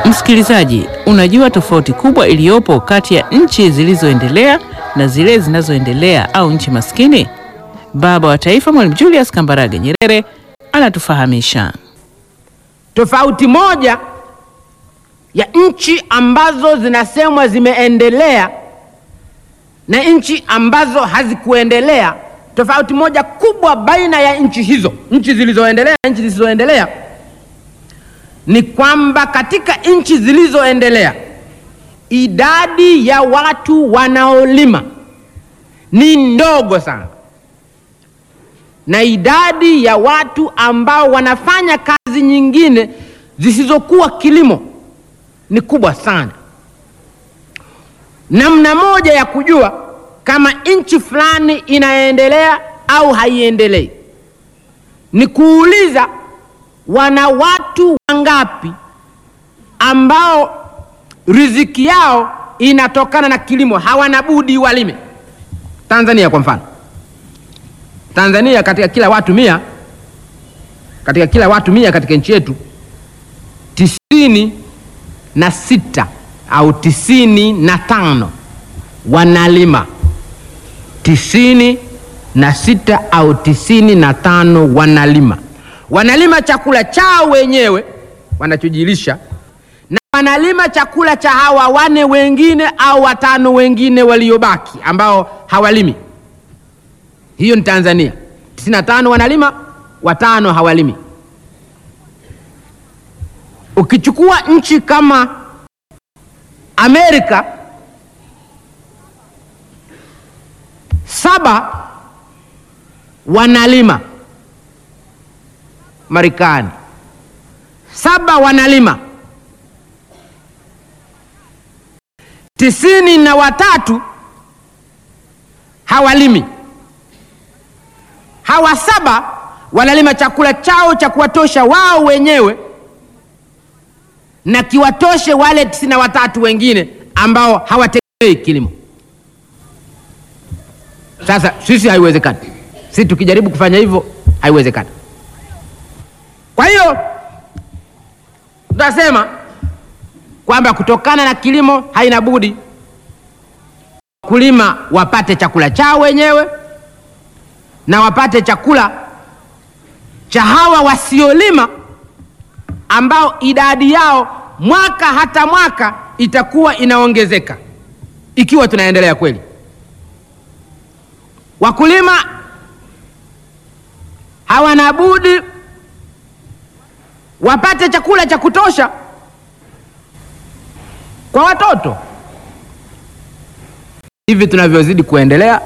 Msikilizaji, unajua tofauti kubwa iliyopo kati ya nchi zilizoendelea na zile zinazoendelea au nchi maskini? Baba wa Taifa Mwalimu Julius Kambarage Nyerere anatufahamisha. Tofauti moja ya nchi ambazo zinasemwa zimeendelea na nchi ambazo hazikuendelea, tofauti moja kubwa baina ya nchi hizo, nchi zilizoendelea na nchi zisizoendelea, ni kwamba katika nchi zilizoendelea idadi ya watu wanaolima ni ndogo sana, na idadi ya watu ambao wanafanya kazi nyingine zisizokuwa kilimo ni kubwa sana. Namna moja ya kujua kama nchi fulani inaendelea au haiendelei ni kuuliza wana watu wangapi ambao riziki yao inatokana na kilimo, hawana budi walime. Tanzania kwa mfano, Tanzania katika kila watu mia, katika kila watu mia katika nchi yetu tisini na sita au tisini na tano wanalima. Tisini na sita au tisini na tano wanalima, wanalima chakula chao wenyewe wanachojilisha, na wanalima chakula cha hawa wane wengine au watano wengine waliobaki ambao hawalimi. Hiyo ni Tanzania. tisini na tano wanalima, watano hawalimi. Ukichukua nchi kama Amerika, saba wanalima. Marekani saba wanalima, tisini na watatu hawalimi. Hawa saba wanalima chakula chao cha kuwatosha wao wenyewe na kiwatoshe wale tisini na watatu wengine ambao hawategemei kilimo. Sasa sisi haiwezekani, sisi tukijaribu kufanya hivyo haiwezekani. Kwa hiyo tutasema kwamba kutokana na kilimo haina budi wakulima wapate chakula chao wenyewe na wapate chakula cha hawa wasiolima ambao idadi yao mwaka hata mwaka itakuwa inaongezeka ikiwa tunaendelea kweli. Wakulima hawana budi wapate chakula cha kutosha kwa watoto. Hivi tunavyozidi kuendelea,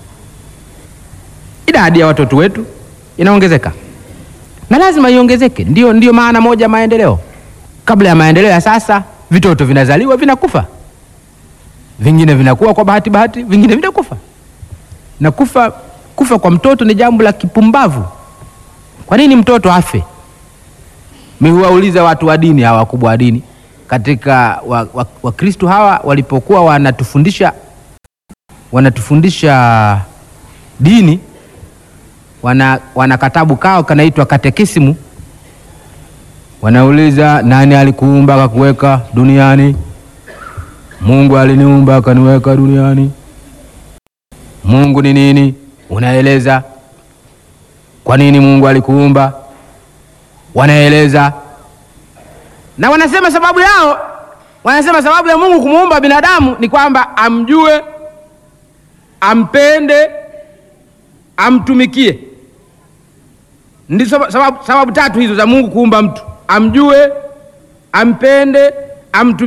idadi ya watoto wetu inaongezeka na lazima iongezeke. Ndio, ndio maana moja maendeleo. Kabla ya maendeleo ya sasa, vitoto vinazaliwa vinakufa, vingine vinakuwa kwa bahati bahati, vingine vinakufa. Na kufa, kufa kwa mtoto ni jambo la kipumbavu. Kwa nini mtoto afe? Mihuwauliza watu wa dini hawa wakubwa wa dini katika Wakristo wa, wa hawa walipokuwa wanatufundisha wanatufundisha dini wana, wana katabu kao kanaitwa katekisimu. Wanauliza, nani alikuumba akakuweka duniani? Mungu aliniumba akaniweka duniani. Mungu ni nini? Unaeleza. Kwa nini Mungu alikuumba? Wanaeleza na wanasema sababu yao, wanasema sababu ya Mungu kumuumba binadamu ni kwamba amjue, ampende, amtumikie. Ndizo sababu, sababu tatu hizo za Mungu kuumba mtu: amjue, ampende, amtumikie.